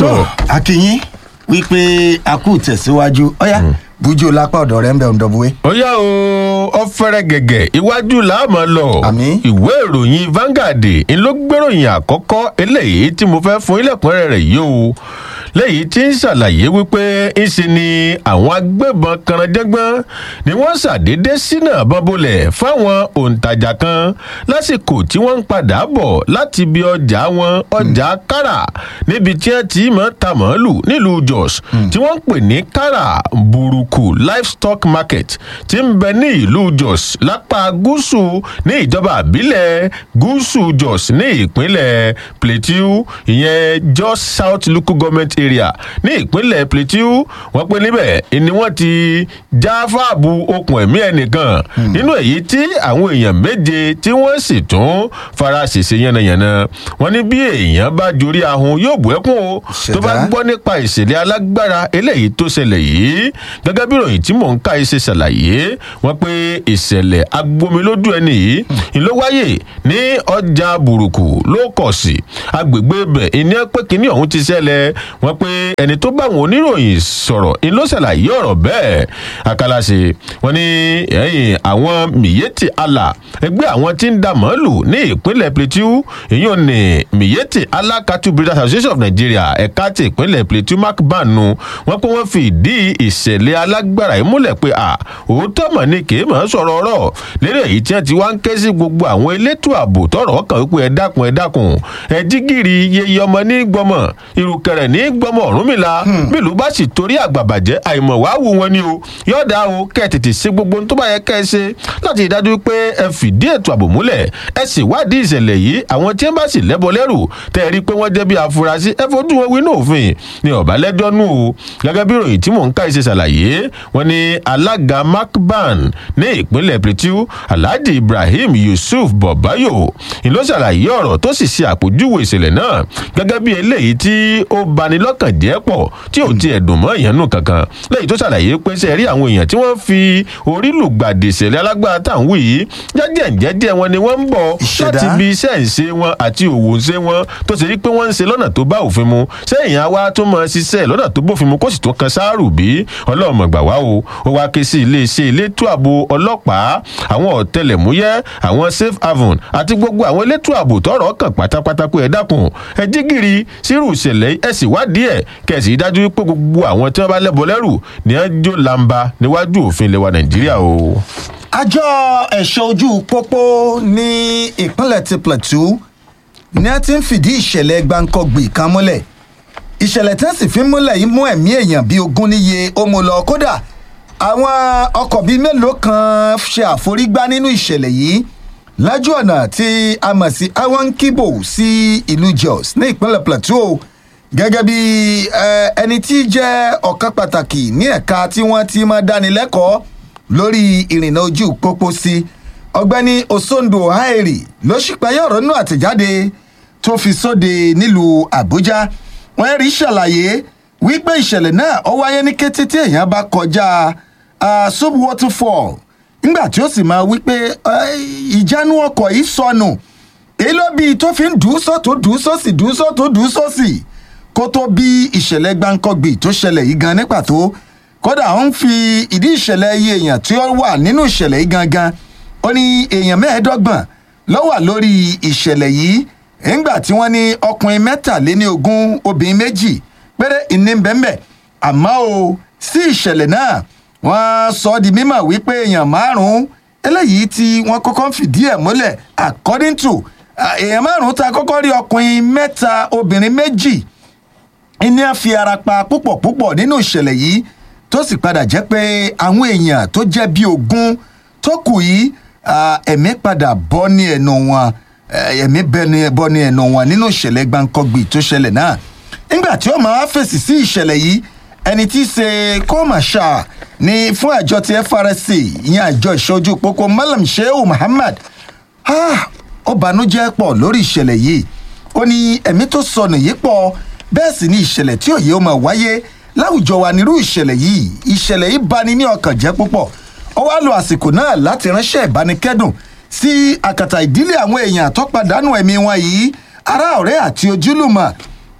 tó akínyín wípé a kú tẹ̀síwájú ọ̀yá bújú lápá ọ̀dọ̀ rẹ̀ ń bẹ̀ ń dọ̀búwé. ó yá o ọ fẹ́rẹ̀ gẹ̀gẹ̀ iwájú láàmú lọ Àmín. ìwé ìròyìn Vanguard ń ló gbéròyìn àkọ́kọ́ eléyìí tí mo fẹ́ fún ilẹ̀kùnrẹ́rẹ́ rẹ̀ yìí o lẹ́yìn tí ń ṣàlàyé wípé ńṣe ni àwọn agbébọn kanranjẹ́gbọ́n ni wọ́n ṣàdédé sínú àbọ̀n bolẹ̀ fáwọn òǹtajà kan lásìkò tí wọ́n ń padà bọ̀ láti ibi ọjà wọn ọjà kára níbi tí wọ́n ti máa ta màálù nílùú Jos tí wọ́n ń pè ní kára burúkú livestock market tí ń bẹ ní ìlú Jos lápá gúúsù ní ìjọba àbílẹ̀ gúúsù Jos ní ìpínlẹ̀ Plateau ìyẹn Jos South Local Government Area ní ìpínlẹ̀ Plateau wọ́n pé níbẹ̀ ni wọ́n ti já fáàbù okùn ẹ̀mí ẹnìkan nínú èyí tí àwọn èèyàn méje tí wọ́n sì tún fara ṣèṣe yánnayànna wọ́n ní bí èèyàn bá jorí ahun yóò bù ẹkún o tó bá Ṣẹ̀dá. gbọ́ nípa ìṣẹ̀lẹ̀ alágbára eléyìí tó ṣẹlẹ̀ yìí gẹ́gẹ́ bí ìròyìn tí mò ń ka ṣe ṣàlàyé wọ́n pé ìṣẹ̀lẹ̀ agbomilójú ẹni yìí ń ló wáyé ní ọjà burúkú ló kọ̀ sí agbègbè ibẹ̀ ìní pé kínní ọ̀hún ti ṣẹlẹ̀ wọ́n pé ẹni tó bá àwọn oníròyìn sọ̀rọ̀ ń ló ṣàlàyé ọ̀rọ̀ bẹ́ẹ̀ akálàṣe wọ́n ní ẹ̀yìn àwọn miyeti Allah ẹgbẹ́ àwọn tí ń da màálù ní ìpínlẹ̀ Plateau èyí ò ní miyeti Allah Cattle Breeders Association of Nigeria ẹ̀ka ti ìpínlẹ̀ Plateau mark banu wọ́n pé wọ́n fi ìdí ìṣẹ̀lẹ̀ alágbára yìí múlẹ̀ pé à òótọ́ mọ̀ ni kì í mọ̀ ọ́ sọ̀rọ̀ ọ̀rọ̀ lérè èyí tí wọ́n ti wá ń ké sí gbogbo àwọn elétò ààbò tọ̀rọ̀ kàn wípé ẹ dákun ẹ dákun ẹ jígìrì yeye ọmọ ní gbọmọ ìrùkẹ̀rẹ̀ ní gbọmọ Ọ̀rúnmìlà bílù bá sì torí àgbàbàjẹ́ àìmọ̀ wàá wù wọn ni o yọ̀ọ̀dà o kẹ́ ẹ tètè ṣe gbogbo ohun tó bá yẹ kẹ́ ẹ ṣe láti rí i dájú pé ẹ fìdí ètò ààbò múlẹ̀ ẹ sì wádìí ìṣẹ̀lẹ̀ yìí àwọn tí wọ́n bá sì lẹ́bọ lẹ́rù tẹ́ ẹ rí i pé wọ́n jẹ́ bí afurasí ẹ fojú wọn wí ní òfin ní ọ̀bálẹ́jọ́ nù o gẹ́gẹ́ bí ìròyìn tí mò ń ká ìṣe ṣàlàyé wọn ni alága macban ní ìpínlẹ̀ Plateau alhaji ibrahim yusuf bọ̀báyò ni ló ṣàlàyé ọ̀rọ̀ tó sì ṣe àpèjúwe ìṣẹ̀lẹ̀ náà gẹ́gẹ́ bí eléyìí tí ó bani lọ́kàn jẹ́ pọ̀ tí ò tiẹ̀ dùn mọ́ ìyẹn nù kankan lẹ́yìn tó ṣàlàyé pé ṣe rí àwọn èèyàn tí wọ́n fi orí lùgbàdì ìṣẹ̀lẹ̀ alágbára tá à ń wí yìí jẹ́jẹ́ jẹ́jẹ́ wọn ni wọ́n ń bọ̀ Ìṣẹ̀dá. láti ibi iṣẹ́ ìṣe wọn àti òwò ìṣe wọn tó ṣe rí pé wọ́n ń ṣe lọ́nà tó bá òfin mu sẹ́yìn àwa tó mọ ṣiṣẹ́ lọ́nà tó bófin mu kó sì tó kan sáárù bí ọlọ́mọ gbà wá o ó wá ké sí iléeṣẹ́ elétò ààbò ọlọ́pàá àwọn ọ̀tẹlẹ̀múyẹ́ àwọn safe haven àti gbogbo àwọn elétò ààbò tọ́rọ̀ kàn pátápátá pé ẹ dákun ẹ jí gìrì sírù ìṣẹ̀lẹ̀ ẹ sì wádìí ẹ̀ kẹ̀sì dájú pé gbogbo àwọn tí wọ́n bá lẹ́bọ lẹ́rù ni wọ́n jó lamba níwájú òfin ilẹ̀ wa Nàìjíríà o. àjọ ẹ̀ṣọ́ ojú pópó ní ìpínlẹ̀ ti Plateau ni a ti ń fìdí ìṣẹ̀lẹ̀ gbáǹkọ́gbì kan múlẹ̀ ìṣẹ̀lẹ̀ tí wọ́n sì fi ń múlẹ̀ yìí mú ẹ̀mí èèyàn bíi ogún níye ó mú lọ kódà àwọn ọkọ̀ bíi mélòó kan ṣe àforígbá nínú ìṣẹ̀lẹ̀ yìí lájú ọ̀nà tí a mọ̀ sí awankibo sí ìlú Jos ní ìpínlẹ̀ Plateau gẹ́gẹ́ bí eh, ẹni tí jẹ́ ọ̀kan pàtàkì ní ẹ̀ka tí wọ́n ti máa dánilẹ́kọ̀ọ́ lórí ìrìnnà ojú pópó sí ọ̀gbẹ́ni Osondo Haeri ló ṣípayá ọ̀rọ̀ nínú àtẹ̀jáde tó fi sóde nílùú Àbújá wọ́n rí ṣàlàyé wípé ìṣẹ̀lẹ̀ náà ó wáyé ní kété tí èèyàn bá kọjá ah, sub waterfall nígbà tí ó sì máa wípé eh, ìjánu ọkọ̀ yìí sọnù èyí ló bí tó fi ń dùn sọ́tún dùn sósì dùn sọ́tún dùn sósì kó tó bí ìṣẹ̀lẹ̀ gbáǹkọ́gbì tó ṣẹlẹ̀ yìí gan ní pàtó kódà ó ń fi ìdí ìṣẹ̀lẹ̀ iye èèyàn tí ó wà nínú ìṣẹ̀lẹ̀ yìí gangan ó ní èèyàn mẹ́ẹ̀ẹ́dọ́gbọ̀n ló wà lórí ìṣẹ̀lẹ̀ yìí nígbà tí wọ́n ní ọkùnrin mẹ́tàléní ogún obìnrin méjì péré ìní bẹ́ẹ̀ àmọ́ o sí ìṣẹ̀lẹ̀ náà wọ́n sọ ọ́ di mímọ̀ wípé èèyàn márùn-ún eléyìí tí wọ́n kọ́kọ́ ń fìdí ẹ̀ múlẹ̀ according to ah, èèyàn márùn-ún ta kọ́kọ́ rí ọkùnrin mẹ́ta obìnrin méjì ní a fi ara pa púpọ̀ púpọ̀ nínú ìṣẹ̀lẹ̀ yìí tó sì padà jẹ́ pé àwọn èèyàn tó jẹ́ bíi ogún tó kù yìí ah, ẹ̀mí padà bọ́ ní ẹnu wọn eh, ẹ̀mí bẹ́ni- bọ́ ní ẹnu wọn nínú ìṣẹ̀lẹ̀ gbáǹkọ́gbì tó ṣẹlẹ̀ náà nígbà tí ó máa fèsì sí ìṣẹ̀lẹ̀ yìí ẹni tí í ṣe kọ́màṣà ní fún àjọ ti FRSC ìyẹn àjọ ìṣojú pópó Malam Shehu Muhammad ah, ó banújẹ́ pọ̀ lórí ìṣẹ̀lẹ̀ yìí ó ní ẹ̀mí tó sọnù yìí pọ̀ bẹ́ẹ̀ sì ni ìṣẹ̀lẹ̀ tí òye ó máa wáyé láwùjọ wa nírú ìṣẹ̀lẹ̀ yìí ìṣẹ̀lẹ̀ yìí bani ní ọkàn jẹ́ púpọ̀ ó wá lo àsìkò náà láti ránṣẹ́ ìbánikẹ́dùn sí àkàtà ìdílé àwọn èèyàn tó pàdánù ẹ̀mí wọn yìí ará ọ̀rẹ́ àti ojúlùmọ̀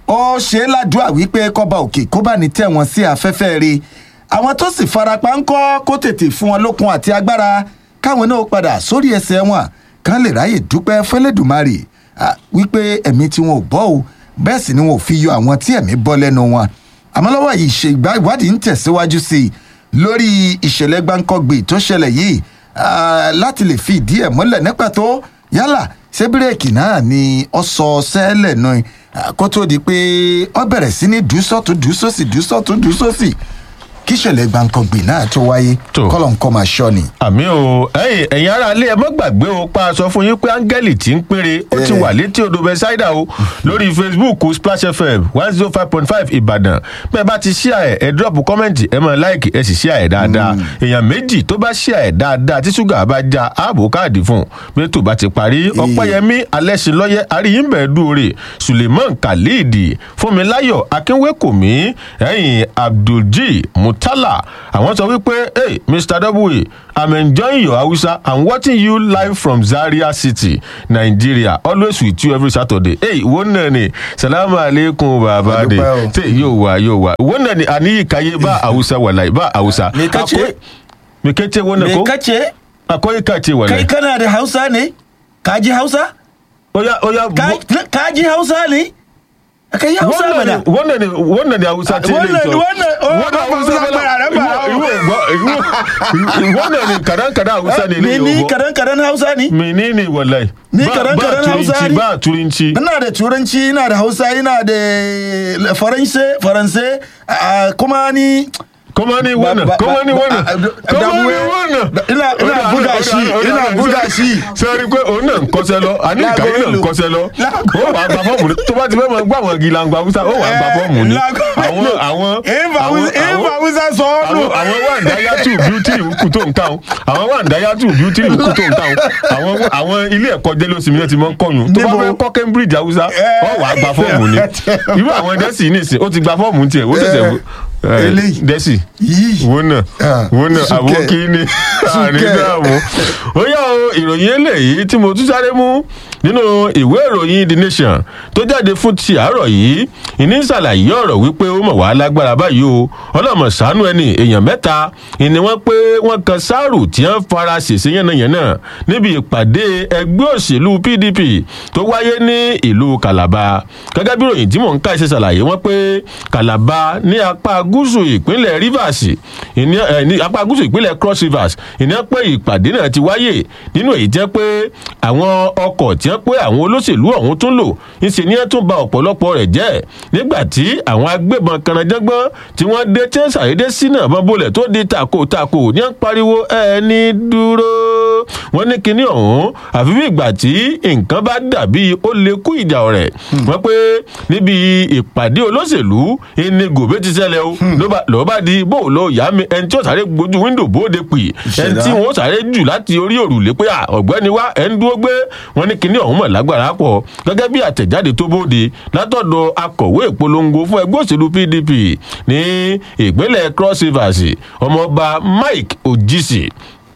ó ṣe é ládùúà wípé kọba òkè kó bá ní tẹ̀ wọ́n sí afẹ́fẹ́ rí àwọn tó sì farapa ń kọ́ kó tètè fún wọn lókun àti agbára káwọn náà padà sórí ẹsẹ̀ wọn kán lè ráyè dúpẹ́ fẹ́lẹ́dùmarè ah, wípé ẹ̀mí tí wọn ò bọ́ o bẹ́ẹ̀ sì ni wọn ò fi yọ àwọn tí ẹ̀mí bọ́ lẹ́nu wọn àmọ́ lọ́wọ́ yìí ṣe ìgbà ìwádìí ń tẹ̀síwájú sí i lórí ìṣẹ̀lẹ̀ gbáǹkọ́gbì tó ṣẹlẹ̀ yìí ah, láti lè fi ìdí ẹ̀ mọ́lẹ̀ ní pàtó yálà ṣé bírèkì náà ni ọ sọ sẹ́lẹ̀ náà ah, kó tó di pé ọ bẹ̀rẹ̀ sí ní dùsọ́tù dùsọ́sì dùsọ́tù dùsọ́sì kí ìṣẹ̀lẹ̀ gbáǹkọ́gbì náà tó wáyé Tó. kọ́lọ̀ nǹkan máa ṣọ́ ni. àmì o ẹyìn ẹ̀yin ará ilé ẹ mọ́ gbàgbé o pa aṣọ fún yín pé áńgẹ́lì tí ń péré ó ti Eh. wà létí odò bẹ́sáìdà o lórí facebook splash fm one zero five point five ìbàdàn bẹ́ẹ̀ bá ti ṣíà ẹ̀ ẹ̀ drop kọ́mẹ̀ntì ẹ̀ mọ̀ láìkì ẹ̀ sì ṣíà ẹ̀ dáadáa èèyàn méjì tó bá ṣíà ẹ̀ dáadáa tí ṣúgà bá já ààbò káàdì fún un bí tó bá ti parí ọ̀pẹ́yẹmí alẹ́sìnlọ́yẹ àríyìnbẹ̀ dúore suleiman khalid fúnmiláyọ̀ akínwékòmí ẹ̀yìn abdulji mutala àwọn sọ wípé hey mr w i'm enjoying your hausa i'm watching you live from zaria city nigeria always with you every saturday hey wọ́n náà ni salamu aleykum baba de Adúpẹ́ o. ṣe yóò wá yóò wá wọ́n náà ni àníyí kayé bá hausa wàlàyé bá hausa. Me kace? Akwai- me kace wannan me ko kace akwai kace kai wallahi kana da hausa ne ka ji hausa oya oya Ka- ka ji hausa ne ka yi hausa wannan mana ne wannan ne wannan ne hausa ce Wannan- ne to. wannan- oh, wannan ba hausa Hausa bala- ba, ran ba. iwo- iwo- iwo- iwo- wannan ne kadan kadan hausa ne me ne ni yobo. kadan kadan hausa ne menene wallahi Ni Ba- kadan ba kadan Hausa turanci ne? ba turanci ina da turanci ina da hausa ina da faransa faransa ah, kuma ni kuma ni wannan ba- kuma ni ba- wannan ba- da- kuma da- ni wannan da- ina- ina Oda- buga oda- shi, oda- ina oda- buga oda- shi. sẹ́rí pé òun náà ń kọ́sẹ́ lọ àní Láago ìkàwé náà ń mélòó? kọ́sẹ́ lọ Láago- ó wàá gba fọ́ọ̀mù ni tó bá ti fẹ́ mọ gbọ́ àwọn gilangba haúsá ó wàá gba fọ́ọ̀mù ni Láago àwọn mélòó? àwọn Ìfà àwọn Hausa- ìfà Hausa sọ ọ́ nù. àwọn àwọn wà ń dáyàtú bíútì ìwúkú tó ń ká wọn àwọn wà ń dáyàtú bíútì ìwúkú tó ń ká wọn àwọn àwọn ilé ẹ̀kọ́ jẹ́lósìmí náà ti mọ́ ń kọ́yún tó bá Níbo? fẹ́ kọ́ Cambridge haúsá ó wàá gba fọ́ọ̀mù ni irú àwọn dẹ́sì nìsín ó ti gba fọ́ọ̀mù tiẹ̀ ó ṣẹ̀ṣẹ̀ Eh, eléyìí. dẹ́sì yìí wo náà Ah, wo náà Súnkẹ́. àbókí ni àní Súnkẹ́. dààmú. ó yá o ìròyìn eléyìí tí mo tún sáré mú nínú ìwé ìròyìn the nation tó jáde fún ti àárọ̀ yìí ìní ṣàlàyé ọ̀rọ̀ wípé ó mọ̀ wá lágbára báyìí o ọlọ́mọ ṣàánú ẹni èèyàn mẹ́ta ìní wọ́n pé wọ́n kan sáàrù tí wọ́n fara ṣèṣe yánnayànna níbi ìpàdé ẹgbẹ́ òṣèlú pdp tó wáyé ní ìlú calabar gẹ́gẹ́ bí ìròyìn tí mò ń ká ṣe ṣàlàyé wọ́n pé calabar ní apá gúúsù ìpínlẹ̀ rivers ìní ẹ ní apá gúúsù ìpínlẹ̀ cross rivers ìní pé ìpàdé náà ti wáyé nínú èyí jẹ́ pé àwọn ọkọ̀ tí wọ́n pé àwọn olóṣèlú ọ̀hún tún lò ńṣe ni wọ́n tún ba ọ̀pọ̀lọpọ̀ rẹ̀ jẹ́ nígbà tí àwọn agbébọn kanajẹ́gbọ́n tí wọ́n dé tí wọ́n ṣàyédé sínú àbọ̀n bolẹ̀ tó di tako tako ní wọ́n pariwo ẹni dúró wọ́n ní kinní ọ̀hún àfi bí ìgbà tí nǹkan bá dàbí ó lè kú ìjà ọ̀rẹ́ wọ́n pé níbi ìpàdé olóṣèlú ìní gòbé ti ṣẹlẹ̀ o ló bá- ló bá di bó lọ yá mi ẹni tí ó sáré gbójú wíńdò bóde pì ẹni tí wọ́n sáré jù láti orí òrùlé pé à, ọ̀gbẹ́ni wá ẹ̀ ń dúró gbé wọ́n ní kinní ọ̀hún mọ̀ lágbára pọ̀ gẹ́gẹ́ bí àtẹ̀jáde tó bóde látọ̀dọ̀ akọ̀wé ìpolongo fún ẹgbẹ́ òṣèlú pdp ní ìpínlẹ̀ cross rivers ọmọọba mike ojisi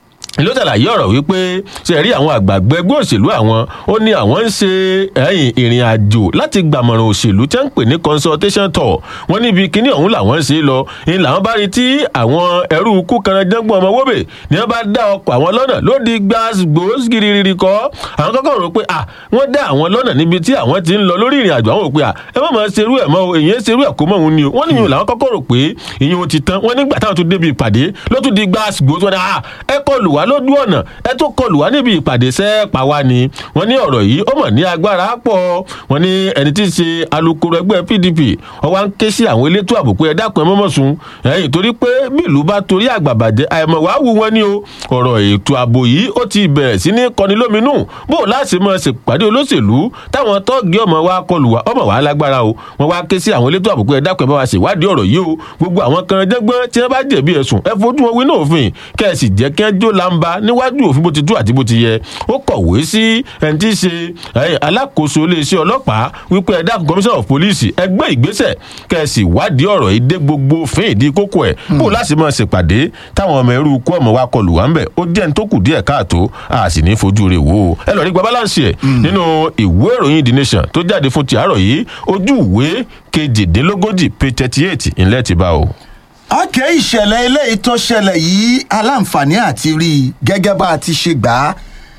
ló ṣàlàyé ọ̀rọ̀ wípé ṣe rí àwọn àgbàgbọ́ ẹgbẹ́ òṣèlú àwọn ó ní àwọn ń ṣe ẹ̀yìn ìrìn àjò láti gbàmọ̀ràn òṣèlú tí wọ́n ń pè ní consultation tour wọ́n níbi kíní ọ̀hún làwọn ń ṣe lọ ní làwọn bá rí tí àwọn ẹrú ikú kanadẹ́gbọ̀n ọmọ wóbè ni wọ́n bá dá ọkọ̀ àwọn lọ́nà ló di gbàgbós giriri kọ́ àwọn kọ́kọ́ rò pé à wọ́n dá àwọn lọ́nà níbi tí àwọn ti ń lọ lórí ìrìn àjò àwọn rò pé à ẹ má máa ṣerú ẹ̀ mọ́ o èyí ń ṣerú ẹ̀ kó mọ́ òun ni o wọ́n níyìn làwọn kọ́kọ́ rò pé ìyẹn ò ti tán wọ́n nígbà táwọn tún débi ìpàdé ló tún di gbàgbós wọn ni à ẹ kọlù wá lójú ọ̀nà ẹ tó kọlù wá níbi ìpàdé sẹ́ẹ̀pà wa ni wọ́n ní ọ̀rọ̀ yìí ó mọ̀ ní agbára pọ̀ wọ́n ní ẹni tí í ṣe alukoro ẹgbẹ́ pdp wọ́n wá ń ké sí àwọn elétò ààbò pé ẹ dákun ẹ mọ́mọ́ sun ẹ̀yìn torí pé bí ìlú bá torí àgbàbàjẹ́ àìmọ̀ wàá wù wọ́n ní o ọ̀rọ̀ ètò ààbò yìí ó ti bẹ̀rẹ̀ sí ní kọni lóminú bó o láti mọ̀ ṣèpàdé olóṣèlú táwọn tọ́ọ̀gì ọmọ wa kọlù wá ọmọ wa lágbára o wọ́n wá ké sí àwọn elétò ààbò pé ẹ dákun ẹ bá wa ṣèwádìí ọ̀rọ̀ yìí o gbogbo àwọn kan jẹ́gbọ́n tí wọ́n bá jẹ̀bi ẹ̀sùn ẹ fojú wọn wí náà òfin kẹ́ ẹ sì jẹ́ kí wọ́n jó lamba gbangba níwájú òfin bó ti tú àti bó ti yẹ ó kọ̀wé sí ẹni tí í ṣe eh, alákòóso iléeṣẹ́ ọlọ́pàá wípé ẹ dákun commissioner of police ẹ gbé ìgbésẹ̀ kẹ̀sì wádìí ọ̀rọ̀ yìí dé gbogbo òfin ìdí kókó ẹ̀ bó láti máa ṣèpàdé táwọn ọmọ ẹrú kú ọmọ wa kọlù wá ń bẹ̀ ó jẹ́ ní tó kù díẹ̀ káàtó a sì ní fojú rẹ̀ wò ó ẹ lọ rí gba balance ẹ̀ nínú ìwé ìròyìn the nation tó jáde fún ti àárọ̀ yìí ojú ìwé kejìdínlógójì page thirty eight ńlẹ́ ti bá o. ọkẹ́ ìṣẹ̀lẹ̀ eléyìí tó ṣẹlẹ̀ yìí aláǹfààní àti rí i gẹ́gẹ́ bá a ti ṣe gbà á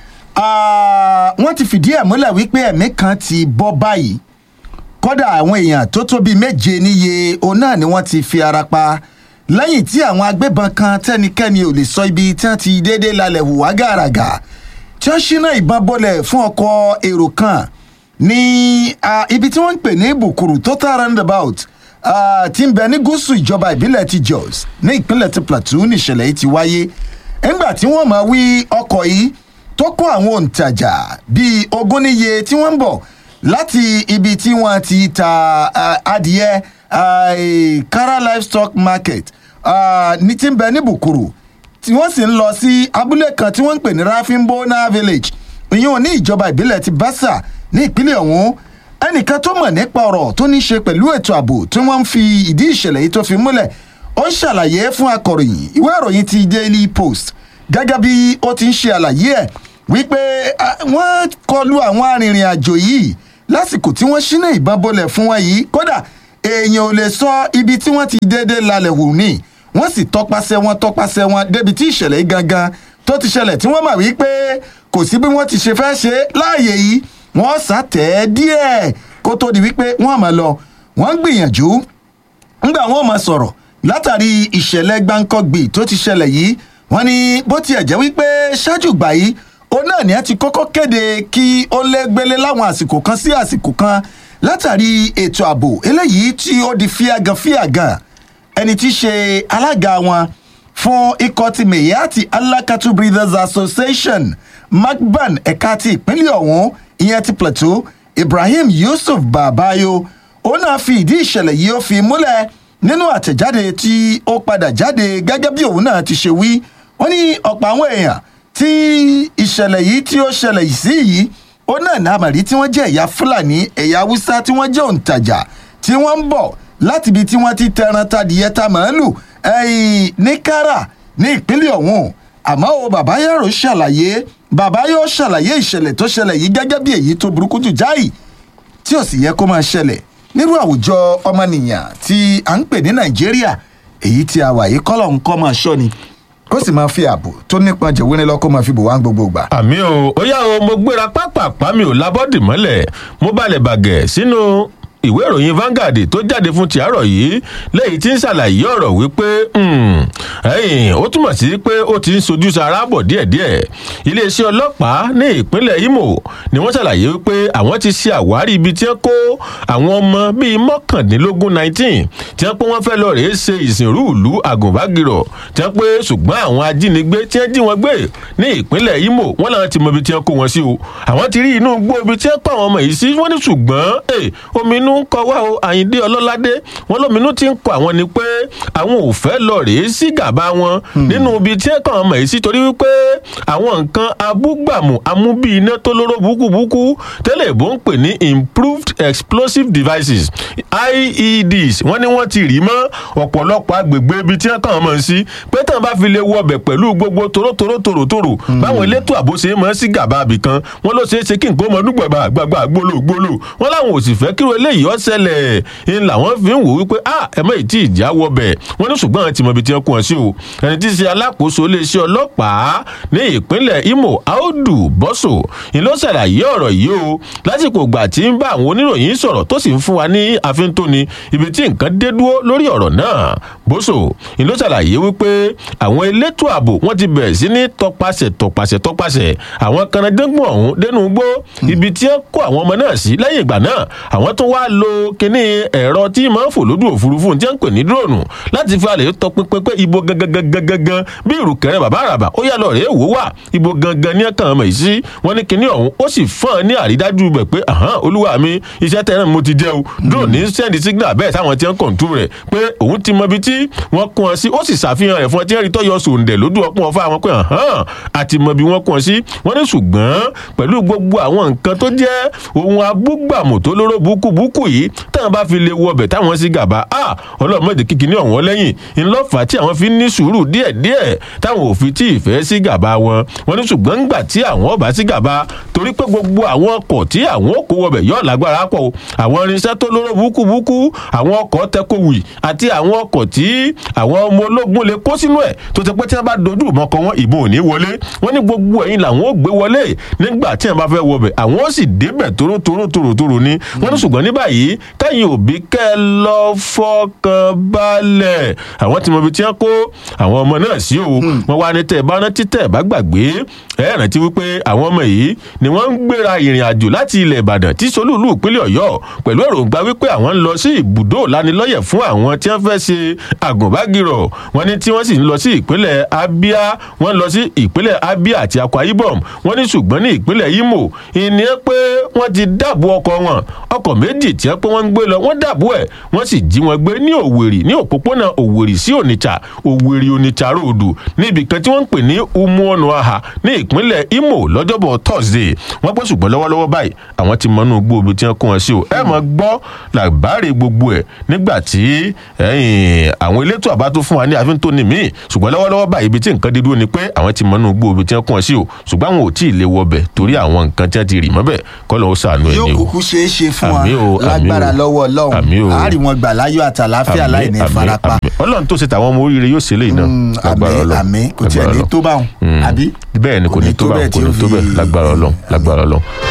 Ah, wọ́n ti fìdí ẹ̀ múlẹ̀ wípé ẹ̀mí kan ti bọ́ báyìí kódà àwọn èèyàn tó tó bíi méje níye òun náà ni wọ́n ti fi ara pa lẹ́yìn tí àwọn agbébọn kan tẹ́nikẹ́ni ò lè sọ ibi tí wọ́n ti déédéé lálẹ́ hùwà gàràgà tí wọ́n ṣínà ìbọn bọ́lẹ̀ fún ọkọ̀ èrò kan ní ah, ibi tí wọ́n ń pè ní bùkùrù total roundabout ah, tí ń bẹ ní gúúsù ìjọba ìbílẹ̀ ti jos ní ìpínlẹ̀ ti plateau níṣẹ̀lẹ̀ yìí ti wáyé nígbà tí wọ́n máa wí ọkọ̀ yìí tó kó àwọn òǹtajà bíi ogún níye tí wọ́n ń bọ̀ láti ibi tí wọ́n ti ta ah, adìẹ ah, eh, kara livestock market ah, ní tí ń bẹ ní bùkùrù tí wọ́n sì ń lọ sí abúlé kan tí wọ́n ń pè ní rafinbona village ìyẹn ò ní ìjọba ìbílẹ̀ ti basa ní ìpínlẹ̀ ọ̀hún ẹnìkan tó mọ̀ nípa ọ̀rọ̀ tó ní í ṣe pẹ̀lú ètò ààbò tí wọ́n ń fi ìdí ìṣẹ̀lẹ̀ yìí tó fi múlẹ̀ ó ń ṣàlàyé fún akọ̀ròyìn ìwé ìròyìn ti daily post gẹ́gẹ́ bí ó ti ń ṣe àlàyé ẹ̀ wípé ah, wọ́n kọlu àwọn arìnrìn àjò yìí lásìkò tí wọ́n ṣínà ìbọn bolẹ̀ fún wọn yìí kódà èèyàn ò lè sọ ibi tí wọ́n ti déédé lálẹ́ wù ní wọ́n sì tọpasẹ̀ wọn tọpasẹ̀ wọn débi tí ìṣẹ̀lẹ̀ yìí gangan tó ti ṣẹlẹ̀ tí wọ́n mọ̀ wípé kò sí bí wọ́n ti ṣe fẹ́ ṣe láàyè yìí wọ́n sàtẹ̀ ẹ́ díẹ̀ kó tó di wípé wọ́n mọ̀ lọ wọ́n ń gbìyànjú ńgbà wọn mọ̀ sọ̀rọ̀ látàrí ìṣẹ̀lẹ̀ gbáǹkọ́gbì tó ti ṣẹlẹ̀ yìí wọ́n ní bó tiẹ̀ jẹ́ wípé ṣáájú gbà yìí òun náà ni ẹ ti kọ́kọ́ kéde kí ó lẹ́gbẹ́lẹ́ láwọn àsìkò kan sí àsìkò kan látàrí ètò ààbò eléyìí tí ó di fíàgàn fíàgàn ẹni tí í ṣe alága wọn fún ikọ̀ ti meyati alakatu breathers association macban ẹ̀ka ti ìpínlẹ̀ ọ̀hún ìyẹn ti plateau ibrahim yusuf babayo òun náà fi ìdí ìṣẹ̀lẹ̀ yìí ó fi múlẹ̀ nínú àtẹ̀jáde tí ó padà jáde gẹ́gẹ́ bí òun náà ti ṣe wí wọ́n ní ọ̀pọ̀ àwọn èèyàn tí ìṣẹ̀lẹ̀ yìí tí ó ṣẹlẹ̀ yìí sí yìí ó náà ní àmàrí tí wọ́n jẹ́ ẹ̀yà fúlàní ẹ̀yà haúsá tí wọ́n jẹ́ òǹtajà tí wọ́n ń bọ̀ láti ibi tí wọ́n ti tẹran tadìyẹ ta màálù ẹ̀yìn ní kára ní ìpínlẹ̀ ọ̀hún àmọ́ o bàbá yàrá ṣàlàyé bàbá yóò ṣàlàyé ìṣẹ̀lẹ̀ tó ṣẹlẹ̀ yìí gẹ́gẹ́ bí èyí tó burúkú jù jáì tí ò sì yẹ kó máa ṣẹlẹ̀ nírú àwùjọ ọmọnìyàn tí à ń pè ní nàìjíríà èyí tí a wà yìí kọ́lọ̀ ń kọ́ máa ṣọ́ ni kó sì máa fi ààbò tó nípọn jẹ̀wé lọ kó máa fi bò wá gbogbo gbà. àmì o ó yá o mo gbéra pápápá mi ò labọ́dì mọ́lẹ̀ mo balẹ̀ bàgẹ̀ sínú ìwé ìròyìn Vanguard tó jáde fún ti àárọ̀ yìí lẹ́yìn tí ń ṣàlàyé ọ̀rọ̀ wípé ẹ̀yìn ó túmọ̀ sí pé ó ti ń sojú sara bọ̀ díẹ̀díẹ̀ iléeṣẹ́ ọlọ́pàá ní ìpínlẹ̀ Imo ni wọ́n ṣàlàyé wípé àwọn ti ṣe àwárí ibi tí wọ́n kó àwọn ọmọ bíi mọ́kàndínlógún nineteen tí wọ́n pé wọ́n fẹ́ lọ rèé ṣe ìsìnrú ìlú àgùnbágirọ̀ tí wọ́n pé ṣùgbọ́n àwọn ajínigbé tí wọ́n jí wọn gbé ní ìpínlẹ̀ Imo wọ́n làwọn ti mọ ibi tí wọ́n kó wọn sí o àwọn ti rí inú gbó ibi tí wọ́n pa àwọn ọmọ yìí sí wọ́n ní ṣùgbọ́n omi inú ń kọ wá o àyíndé ọlọ́ládé wọn lóminú ti ń kọ àwọn ni pé àwọn ò fẹ́ lọ rèé sí gàba wọn nínú ibi tí ẹ̀kan ọmọ yìí sí torí wípé àwọn nǹkan abúgbàmù amúbí iná tó lóró búkúbúkú tẹ́lẹ̀ ìbò ń pè ní improved explosive devices ieds wọ́n ní wọ́n ti rí mọ́ ọ̀pọ̀lọpọ̀ agbègbè ibi tí ẹ̀kan ọmọ yìí sí pé tàn bá fi lè wọbẹ̀ pẹ̀lú gbogbo torótoró tòrótòrò báwọn elétò àbò ṣe mọ́ sí gàba àbìkan wọ́n ló ṣeé ṣe kí nǹkan ọmọdúgbàgbà gbàgbà gbólò gbólò wọ́n láwọn ò sì fẹ́ kíró eléyìí ó ṣẹlẹ̀ ń làwọn fi ń wò wípé a ẹ mọ̀ ìtì ìjà wọ bẹ̀ wọ́n ní ṣùgbọ́n àwọn ti mọ ibi tí wọ́n kún ọ sí o ẹni tí í ṣe alákòóso iléeṣẹ́ ọlọ́pàá ní ìpínlẹ̀ Imo Audu Boso ni ló ṣàlàyé ọ̀rọ̀ yìí o lásìkò ìgbà tí ń bá àwọn oníròyìn sọ̀rọ̀ tó sì ń fún wa ní àfintóni ibi tí nǹkan dé dúró lórí ọ̀rọ̀ náà Boso ni ló ṣàlàyé wípé àwọn elétò ààbò wọ́n ti bẹ̀rẹ̀ sí ní tọpasẹ̀ tọpasẹ̀ tọpasẹ̀ àwọn kanadẹ́gbọ̀n ọ̀hún dénú gbó ibi tí wọ́n kó àwọn ọmọ náà sí lẹ́yìn ìgbà náà àwọn tó wá lo kinní ẹ̀rọ tí máa ń fò lójú òfurufú tí wọ́n ń pè ní dúróònù láti fi alẹ́ tọpinpin pé ibo gangan gangan bí ìrùkẹ̀rẹ̀ bàbá àràbà ó yà lọ rèé wò wà ibo gangan ní ẹ̀kan ọmọ yìí sí wọ́n ní kinní ọ̀hún ó sì fọ́n ní àrídájú bẹ̀ pé ahán olúwa mi iṣẹ́ tẹ̀rẹ̀ mo ti jẹ́ o dúró ní sẹ́ndì signal bẹ́ẹ̀ táwọn ti ń kọ̀ǹtù rẹ̀ pé òun ti mọ ibi tí wọ́n kún ọ sí ó sì ṣàfihàn rẹ̀ fún ọ tí ẹ̀rí tó yọ sòǹdẹ̀ lójú ọpọ́n ọfà wọn pé ahán àti mọ ibi wọ́n kún ọ sí wọ́n ní ṣùgbọ́n pẹ̀lú gbogbo àwọn nǹkan tó jẹ́ ohun abúgbàmù tó lóró búkúbúkú yìí táwọn bá fi lè wọ ọbẹ̀ táwọn sí gàba a ọlọ́mọdé kíkiní ọ̀wọ́n lẹ́yìn ńlọ́fà tí àwọn fi ní sùúrù díẹ̀díẹ̀ táwọn ò fi tí ì fẹ́ sí gàba wọn wọ́n ní ṣùgbọ́n ńgbà tí àwọn ọba sí gàba torí pé gbogbo àwọn ọkọ̀ tí àwọn kó wọbẹ̀ yóò lágbára pọ̀ o àwọn irinṣẹ́ tó lóró búkúbúkú àwọn ọkọ̀ tẹkọ̀wì àti àwọn ọkọ̀ tí àwọn ọmọ ológun lè kó sínú ẹ̀ tó ti pé tí wọ́n bá dojú ìbọn kọ wọn ìbọn ò ní wọlé wọ́n ní gbogbo ẹ̀yìn làwọn ò gbé wọlé nígbà tí wọ́n bá fẹ́ wọbẹ̀ àwọn ó sì débẹ̀ tórótóró tòrótòró ni wọ́n ní ṣùgbọ́n ní báyìí kẹ́yìn òbí kẹ́ ẹ lọ fọkàn balẹ̀ àwọn tí mo fi tí wọ́n kó àwọn ọmọ náà sí o wọ́n wá ní tẹ́ ẹ bá rántí tẹ́ ẹ bá gbàgbé ẹ rántí wípé àwọn ọmọ yìí ni wọ́n ń gbéra ìrìn àjò láti ilẹ̀ ìbàdàn tí solúlù ìpínlẹ̀ ọ̀yọ́ pẹ̀lú èròǹgbà wípé àwọn ń lọ sí ibùdó lanilọ́yẹ̀ fún àwọn tí wọ́n fẹ́ ṣe àgùnbágirọ̀ wọ́n ní tí wọ́n sì ń lọ sí ìpínlẹ̀ abia wọ́n lọ sí ìpínlẹ̀ abia àti akwa ibom wọ́n ní ṣùgbọ́n ní ìpínlẹ̀ imo ìní ẹ pé wọ́n ti dáàbò ọkọ̀ wọn ọkọ̀ méjì tí wọ́n pé wọ́n ń gbé lọ wọ́n dáàbò ẹ̀ wọ́n sì jí wọn gbé ní òwèrì ní òpópónà òwèrì sí onitsha òwèrì onitsha ròdù níbi kan tí wọ́n ń pè ní umuonuaha ní ìpínlẹ̀ imo lọ́jọ́bọ̀ thursday wọ́n pẹ́ ṣùgbọ́n lọ́wọ́lọ́wọ́ báyìí àwọn ti mọ́nú gbòòbí tí wọ́n kó wọn sí o ẹ mọ̀ gbọ́ làbárè gbogbo ẹ̀ nígbà tí àwọn elétò àbá tó fún wa ní àfihàn tó ní míì ṣùgbọ́n lọ́wọ́lọ́wọ́ báyìí ibi tí nǹkan dídúró ni pé àwọn ti mọ́nú gbòòbí tí wọ́n kó wọn sí o ṣùgbọ́n àwọn ò tí ì lè wọbẹ̀ torí àwọn nǹkan tí wọ́n ti rì mọ́bẹ̀ kọ́ lọ́wọ́ sànú ẹ̀ yóò ni o. kúkú ṣeé ṣe fún Àmì o, wa àmì o. lágbára lọ́wọ́ Àmì o. ọlọ́run àárín wọn gbà láyọ̀ àtàláfíà láì ní Àmín, àmín, farapa àmín. ọlọ́run tó ṣe tàwọn ọmọ oríire yóò ṣe léyìí náà Mm, lágbára àmín Ọlọ́run, àmín kò tiẹ̀ lágbára ní Ọlọ́run. tó báwọn Mm. àbí bẹ́ẹ̀ ni kò ní tó báwọn kò ní tó bẹ́ẹ̀ lágbára ọlọ́run lágbára ọlọ́run